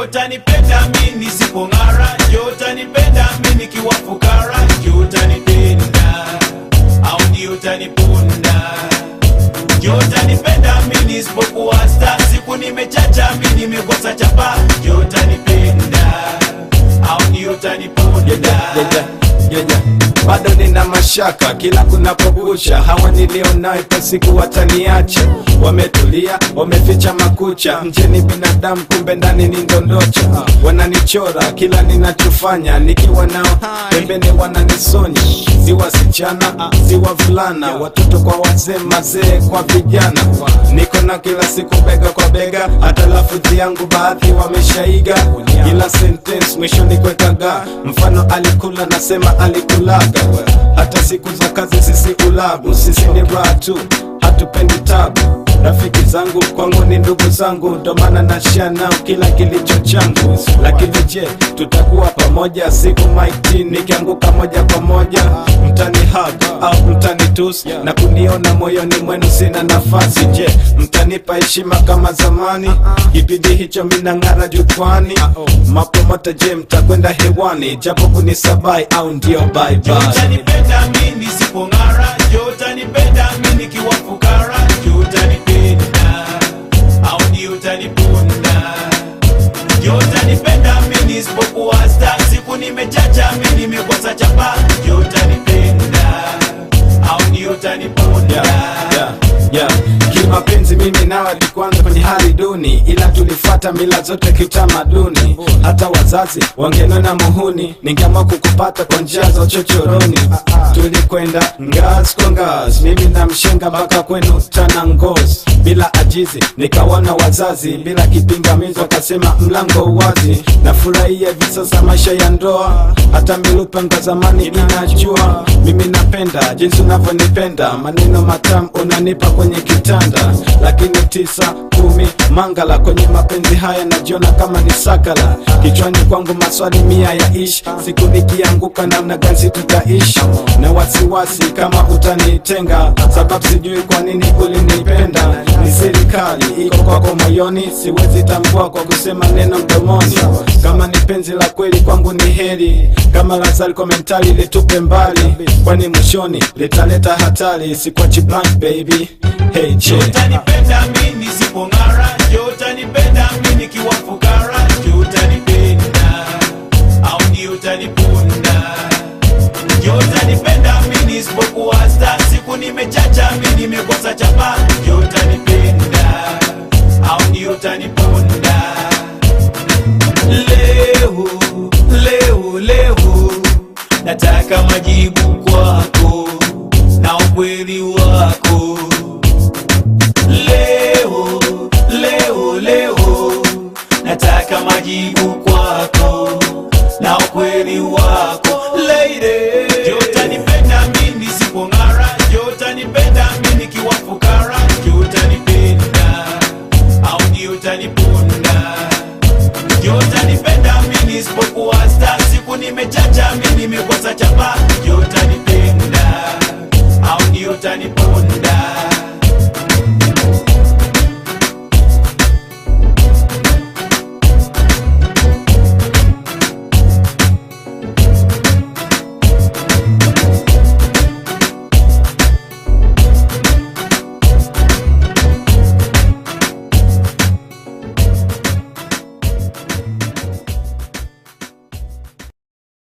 utanipenda mi nisipong'ara je utanipenda mi nikiwa fukara je utanipenda au ndio utaniponda je utanipenda mi nisipokuwa sta siku nimechacha mi nimekosa chapa je utanipenda au ndio utaniponda Yeah, yeah. bado nina mashaka kila kunapokucha hawa nilionao ipo siku wataniacha wametulia wameficha makucha mjeni binadamu kumbe ndani ni ndondocha wananichora kila ninachofanya nikiwa nao pembeni wananisonya si wasichana si wavulana watoto kwa wazee mazee kwa vijana niko na kila siku bega kwa bega hata lafudhi yangu baadhi wameshaiga kila sentence mwisho ni kwekaga mfano alikula nasema alikulaga hata siku za kazi sisi ulabu sisi ni raha tu hatupendi tabu rafiki zangu kwangu ni ndugu zangu ndo maana nashia nao kila kilicho changu lakini je tutakuwa pamoja siku maiti nikianguka moja kwa moja mtani hug au mtani tus na kuniona moyoni mwenu sina nafasi je mtanipa heshima kama zamani kipindi hicho minang'ara jukwani mapomota je mtakwenda hewani japo kunisabai au ndio bye Je, bye utanipenda mi nisipong'ara je utanipenda mi nikiwa fukara je utanipenda au ndio utaniponda je utanipenda mi nisipokuwa sta siku nimechacha mi nimekosa chapa je utanipenda au ndio utaniponda yeah, yeah, yeah. kimapenzi mimi nawe tukuanza kwenye hali duni ila tulifuata mila zote kiutamaduni hata wazazi wangenona muhuni ningeamua kukupata kwa njia za uchochoroni tulikwenda ngazi kwa ngazi mimi na mshenga mpaka kwenu tana ngozi bila ajizi nikawana wazazi bila kipingamizi wakasema mlango wazi nafurahia hivi sasa maisha ya ndoa hata milupengo zamani inajua mimi napenda jinsi unavyonipenda maneno matamu unanipa kwenye kitanda lakini tisa kumi mangala kwenye mapenzi haya najiona kama ni sakala kichwani kwangu maswali mia ya ishi siku nikianguka namna gani tutaishi na wasiwasi kama utanitenga sababu sijui kwa nini ulinipenda ni serikali iko kwako moyoni siwezi tambua kwa kusema neno mdomoni kama ni penzi la kweli kwangu ni heri kama lazari komentari litupe mbali kwani mwishoni litaleta hatari sikwachi blank baby hey, Je, che. utanipenda mi nisipong'ara je utanipenda mi nikiwa fukara je utanipenda au ndio utaniponda je utanipenda mi nisipokuwa sta siku nimechacha mi nimekosa chapa je utanipenda au ndio utaniponda leo leo leo nataka majibu kwako na ukweli wako leo leo leo nataka majibu